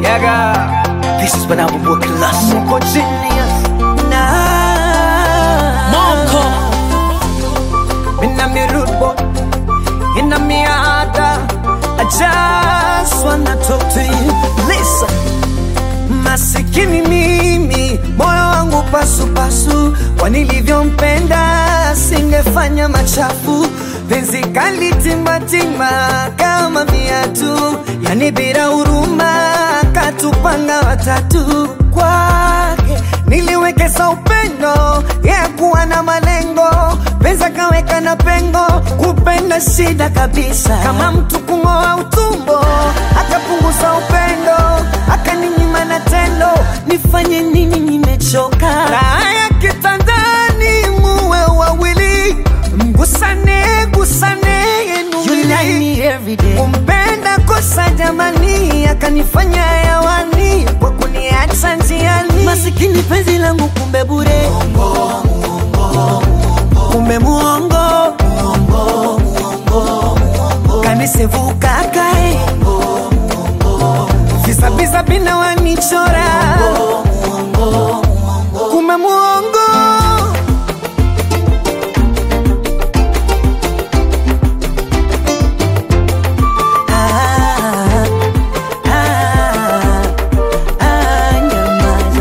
Yaga. This is when I will work class. Mko genius. Na Moko. Mina mi rude boy. Ina mi ada. I just wanna talk to you. Listen. Masikini mimi, moyo wangu pasupasu, kwa nilivyompenda singefanya machafu. Penzi kali timbatimba kama viatu, yani bila huruma, katupanga watatu kwake niliwekeza upendo yeah, kuwa na malengo pesa kaweka na pengo kupenda shida kabisa kama mtu kung'oa utumbo akapunguza upendo akaninyima na tendo nifanye nini nimechoka raha ya kitandani muwe wawili mgusane gusane yenu you like me every day. kumpenda kosa jamani akanifanya hewani kwa kuniacha njiani Masikini penzi langu kumbe bure. kumbe muongo kanisevuka kae visabisa bina wanichora kumbe muongo Ah, ah, ah, nyamaza.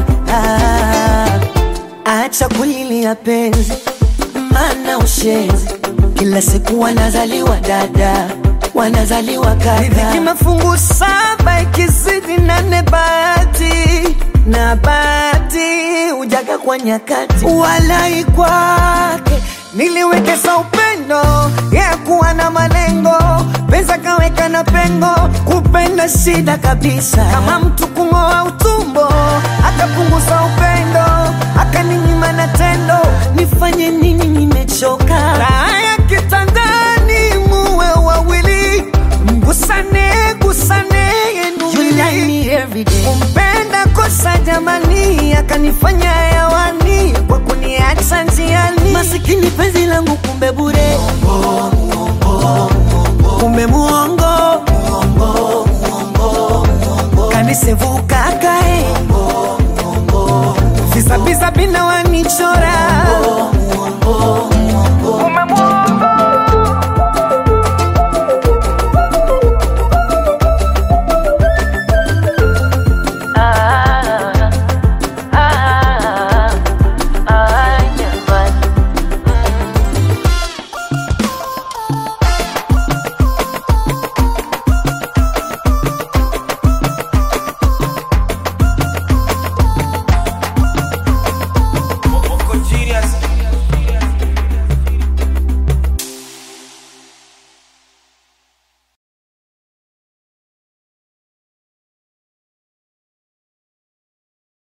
Ah, acha kulilia penzi, mana ushenzi. Kila siku wanazaliwa dada, wanazaliwa riziki kaka. mafungu saba ikizidi nane bahati na bahati ujaga kwa nyakati walai kwake niliwekeza upendo yeah, kuwa na malengo pesa kaweka na pengo kupenda shida kabisa kama mtu kung'oa utumbo akapunguza upendo akaninyima na tendo nifanye nini nimechoka raha ya kitandani muwe wawili mgusane gusane yenu You like wili. me every day. kumpenda kosa jamani akanifanya hewani kwa kuniacha njiani Masikini penzi langu kumbe bure. kumbe muongo kanisevuka kae visabisa bina wanichora